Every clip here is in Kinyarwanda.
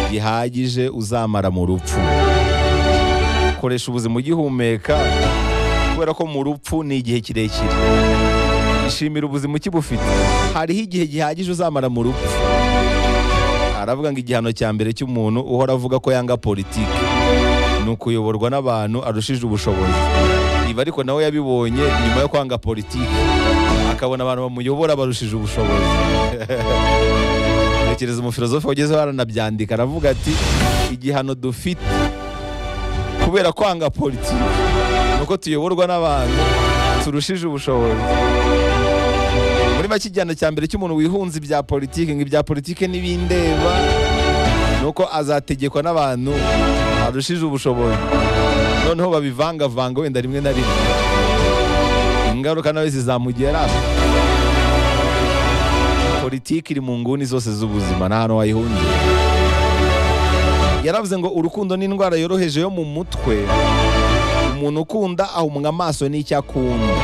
bihagije uzamara mu rupfu koresha ubuzima ugihumeka kubera ko mu rupfu ni igihe kirekire ishimira ubuzima ukibufite hariho igihe gihagije uzamara mu rupfu aravuga ngo igihano cya mbere cy'umuntu uhora avuga ko yanga politiki ni ukuyoborwa n'abantu arushije ubushobozi ibi ariko nawe yabibonye nyuma yo kwanga politiki akabona abantu bamuyobora barushije ubushobozi tekereza umufilozofe wagezeho aranabyandika aravuga ati igihano dufite kubera kwanga politiki nuko tuyoborwa n'abantu turushije ubushobozi muri make igihano cya mbere cy'umuntu wihunze ibya politiki ngo ibya politiki ntibindeba nuko azategekwa n'abantu arushije ubushobozi noneho babivangavanga wenda rimwe na rimwe ingaruka nawe zizamugera politiki iri mu nguni zose z'ubuzima nta hantu wayihungira yaravuze ngo urukundo ni indwara yoroheje yo mu mutwe umuntu ukunda ahumwa amaso n'icyo akunda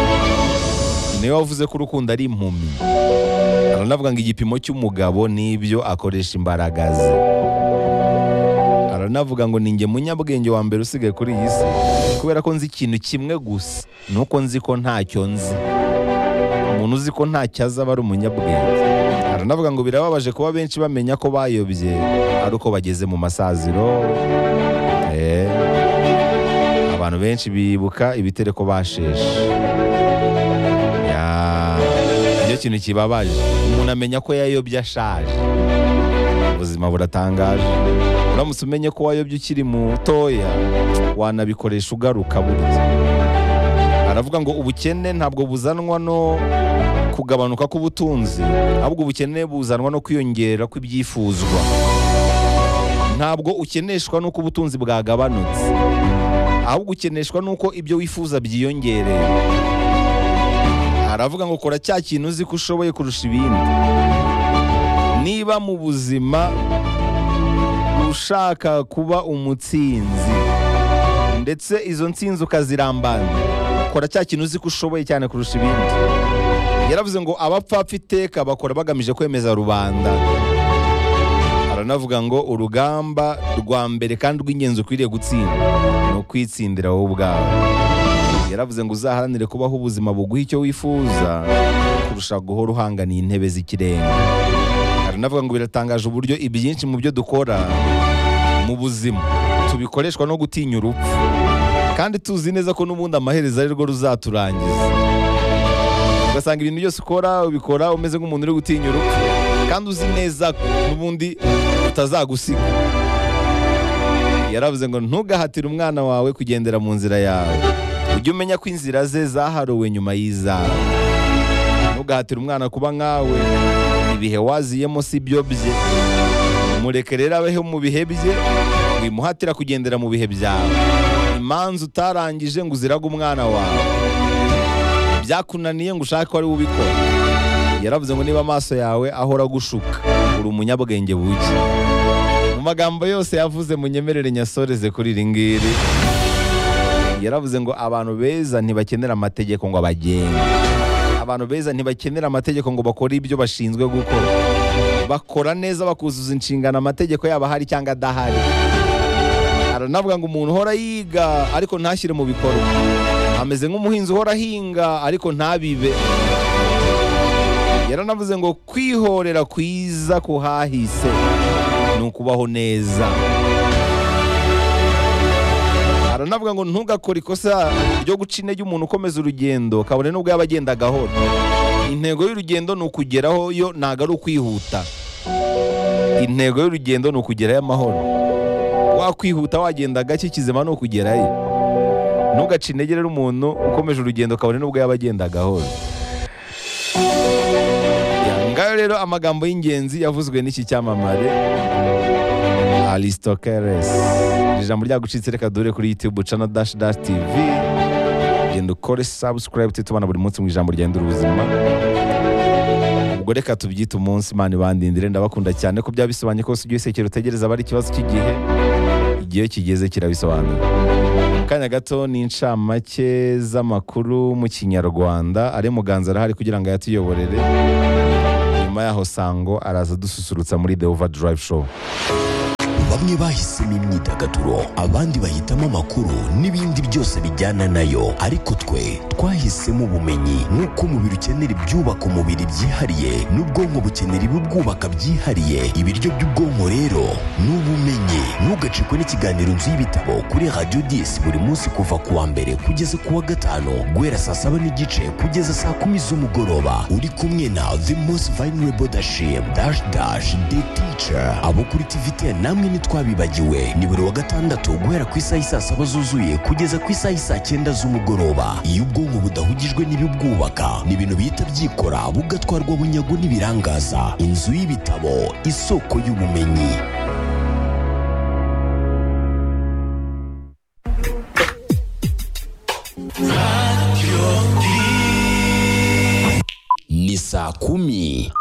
niwe wavuze ko urukundo ari impumyi aranavuga ngo igipimo cy'umugabo n'ibyo akoresha imbaraga ze aranavuga ngo ni njye munyabwenge wa mbere usigaye kuri iyi si kubera ko nzi ikintu kimwe gusa ni uko nzi ko ntacyo nzi umuntu uzi ko ntacyo azi aba ari umunyabwenge aranavuga ngo birababaje kuba benshi bamenya ko bayobye ari uko bageze mu masaziro Eh, abantu benshi bibuka ibitereko basheshe Ya, nicyo kintu kibabaje umuntu amenya ko yayobye ashaje ubuzima buratangaje uramutse umenye ko wayobye ukiri mutoya wanabikoresha ugaruka burya aravuga ngo ubukene ntabwo buzanwa no kugabanuka k'ubutunzi ahubwo ubukene buzanwa no kwiyongera kw'ibyifuzwa ntabwo ukeneshwa n'uko ubutunzi bwagabanutse ahubwo ukeneshwa n'uko ibyo wifuza byiyongereye aravuga ngo kora cya kintu uzi ko ushoboye kurusha ibindi niba mu buzima ushaka kuba umutsinzi ndetse izo nsinzi ukazirambaza kora cya kintu uzi ko ushoboye cyane kurusha ibindi yaravuze ngo abapfapfa iteka bakora bagamije kwemeza rubanda aranavuga ngo urugamba rwa mbere kandi rw'ingenzi ukwiriye gutsinda ni ukwitsindira wowe ubwawe yaravuze ngo uzaharanire kubaho ubuzima buguha icyo wifuza kurusha guhora uhanganiye intebe z'ikirenga aranavuga ngo biratangaje uburyo ibyinshi mu byo dukora mu buzima tubikoreshwa no gutinya urupfu kandi tuzi neza ko n'ubundi amaherezo ari rwo ruzaturangiza ugasanga ibintu byose ukora ubikora umeze nk'umuntu uri gutinya urupfu kandi uzi neza ko n'ubundi utazagusiga yaravuze ngo ntugahatire umwana wawe kugendera mu nzira yawe ujye umenya ko inzira ze zaharuwe nyuma y'izawe ntugahatire umwana kuba nkawe ibihe waziyemo si byo bye mureke rero abeho mu bihe bye wimuhatira kugendera mu bihe byawe imanza utarangije ngo uzirage umwana wawe byakunaniye ngo ushake ko ari we ubikora yaravuze ngo niba amaso yawe ahora agushuka uri umunyabwenge buke mu magambo yose yavuze munyemerere nyasoreze kuri iri ngiri yaravuze ngo abantu beza ntibakenera amategeko ngo abagenge abantu beza ntibakenera amategeko ngo bakore ibyo bashinzwe gukora bakora neza bakuzuza inshingano amategeko yaba ahari cyangwa adahari aranavuga ngo umuntu uhora yiga ariko ntashyire mu bikorwa ameze nk'umuhinzi uhora ahinga ariko ntabibe yaranavuze ngo kwihorera kwiza kuhahise ni ukubaho neza aranavuga ngo ntugakore ikosa ryo guca intege umuntu ukomeza urugendo kabone n'ubwo yaba agenda gahoro intego y'urugendo ni ukugeraho yo ntabwo ari ukwihuta intego y'urugendo ni ukugerayo amahoro wakwihuta wagenda gake kizima ni ukugerayo ntugace intege rero umuntu ukomeje urugendo kabone n'ubwo yaba agenda gahoro Ya, ngayo rero amagambo y'ingenzi yavuzwe n'iki cyamamare Aristokeles. Iri jambo ryagucitse reka dore kuri YouTube channel dash dash TV. Genda ukore subscribe tubana buri munsi mu ijambo ryenda ubuzima. Ubwo reka tubyite umunsi Imana ibandindire ndabakunda cyane ko byabisobanuye ko usigaye usekera utegereza aba ari ikibazo cy'igihe. Igihe kigeze kirabisobanura. Mu kanya gato ni incamake z'amakuru mu kinyarwanda ari muganza arahari kugira ngo ayatuyoborere nyuma yaho sango araza dususurutsa muri the overdrive show bamwe bahisemo imyidagaduro abandi bahitamo amakuru n'ibindi byose bijyana nayo ariko twe twahisemo ubumenyi nk'uko umubiri ukenera ibyubaka umubiri byihariye n'ubwonko bukenera ibibwubaka byihariye ibiryo by'ubwonko rero ni ubumenyi ntugacikwe n'ikiganiro nzu y'ibitabo kuri radiyo disi buri munsi kuva ku wa mbere kugeza ku wa gatanu guhera saa saba n'igice kugeza saa kumi z'umugoroba uri kumwe na the most vulnerable dashim dash dash the teacher abo kuri tivite namwe ntitwabibagiwe ni buri wa gatandatu guhera ku isaha y'i saa saba zuzuye kugeza ku isaha y'i saa cyenda z'umugoroba iyo ubwonko budahugijwe n'ibibwubaka ni ibintu bihita byikora bugatwarwa bunyago n'ibirangaza inzu y'ibitabo isoko y'ubumenyi ni saa kumi